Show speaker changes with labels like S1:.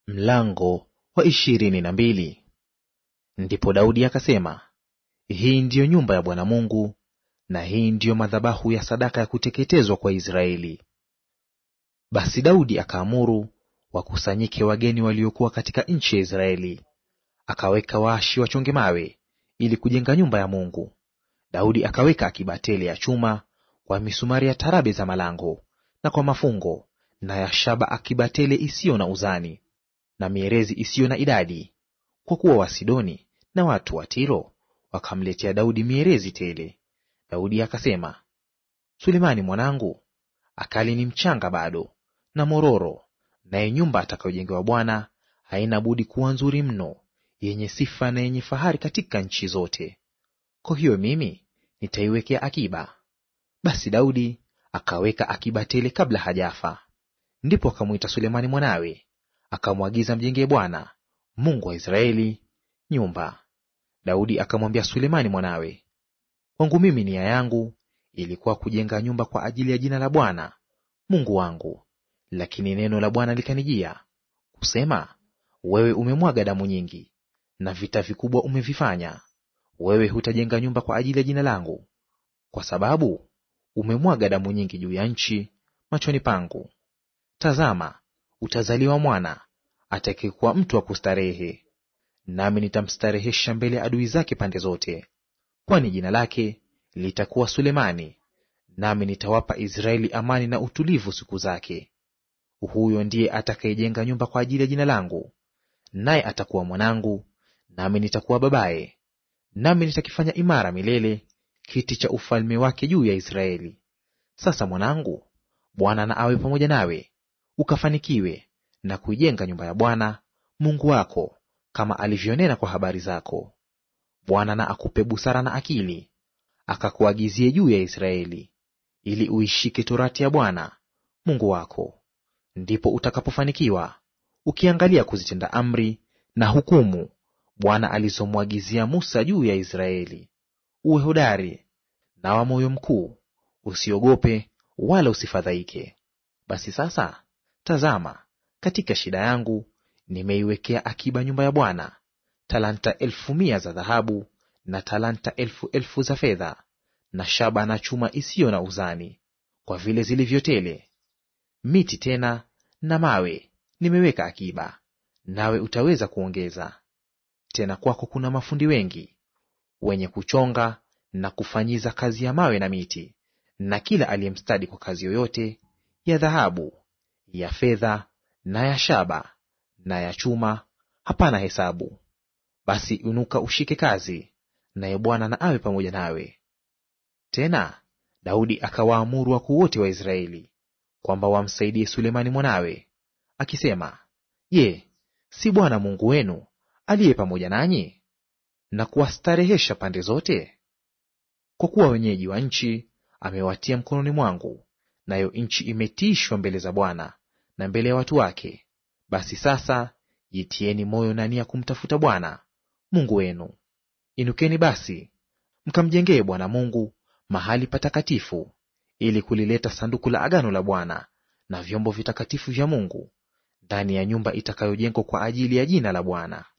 S1: Mlango wa ishirini na mbili. Ndipo Daudi akasema, hii ndiyo nyumba ya Bwana Mungu, na hii ndiyo madhabahu ya sadaka ya kuteketezwa kwa Israeli. Basi Daudi akaamuru wakusanyike wageni waliokuwa katika nchi ya Israeli, akaweka waashi wachonge mawe ili kujenga nyumba ya Mungu. Daudi akaweka akiba tele ya chuma kwa misumari ya tarabe za malango na kwa mafungo, na ya shaba akiba tele isiyo na uzani na mierezi isiyo na idadi, kwa kuwa Wasidoni na watu wa Tiro wakamletea Daudi mierezi tele. Daudi akasema, Sulemani mwanangu akali ni mchanga bado na mororo, naye nyumba atakayojengewa Bwana haina budi kuwa nzuri mno, yenye sifa na yenye fahari katika nchi zote. Kwa hiyo mimi nitaiwekea akiba. Basi Daudi akaweka akiba tele kabla hajafa. Ndipo akamwita Sulemani mwanawe akamwagiza mjengee Bwana Mungu wa Israeli nyumba. Daudi akamwambia Sulemani mwanawe, kwangu mimi nia yangu ilikuwa kujenga nyumba kwa ajili ya jina la Bwana Mungu wangu, lakini neno la Bwana likanijia kusema, wewe umemwaga damu nyingi na vita vikubwa umevifanya; wewe hutajenga nyumba kwa ajili ya jina langu, kwa sababu umemwaga damu nyingi juu ya nchi machoni pangu. Tazama, utazaliwa mwana atakayekuwa mtu wa kustarehe, nami nitamstarehesha mbele ya adui zake pande zote. Kwani jina lake litakuwa Sulemani, nami nitawapa Israeli amani na utulivu siku zake. Huyo ndiye atakayejenga nyumba kwa ajili ya jina langu, naye atakuwa mwanangu, nami nitakuwa babaye, nami nitakifanya imara milele kiti cha ufalme wake juu ya Israeli. Sasa mwanangu, Bwana na awe pamoja nawe, ukafanikiwe na kuijenga nyumba ya Bwana Mungu wako kama alivyonena kwa habari zako. Bwana na akupe busara na akili, akakuagizie juu ya Israeli, ili uishike torati ya Bwana Mungu wako. Ndipo utakapofanikiwa ukiangalia kuzitenda amri na hukumu Bwana alizomwagizia Musa juu ya Israeli. Uwe hodari na wa moyo mkuu, usiogope wala usifadhaike. Basi sasa, tazama, katika shida yangu nimeiwekea akiba nyumba ya Bwana talanta elfu mia za dhahabu na talanta elfu elfu za fedha na shaba na chuma isiyo na uzani, kwa vile zilivyo tele. Miti tena na mawe nimeweka akiba, nawe utaweza kuongeza. Tena kwako kuna mafundi wengi wenye kuchonga na kufanyiza kazi ya mawe na miti, na kila aliyemstadi kwa kazi yoyote ya dhahabu, ya fedha na ya shaba na ya chuma hapana hesabu. Basi inuka ushike kazi, naye Bwana na awe pamoja nawe. Tena Daudi akawaamuru wakuu wote wa Israeli kwamba wamsaidie Sulemani mwanawe, akisema, Je, si Bwana Mungu wenu aliye pamoja nanyi na kuwastarehesha pande zote? Kwa kuwa wenyeji wa nchi amewatia mkononi mwangu, nayo nchi imetiishwa mbele za Bwana na mbele ya watu wake. Basi sasa jitieni moyo na nia kumtafuta Bwana Mungu wenu. Inukeni basi mkamjengee Bwana Mungu mahali patakatifu, ili kulileta sanduku la agano la Bwana na vyombo vitakatifu vya Mungu ndani ya nyumba itakayojengwa kwa ajili ya jina la Bwana.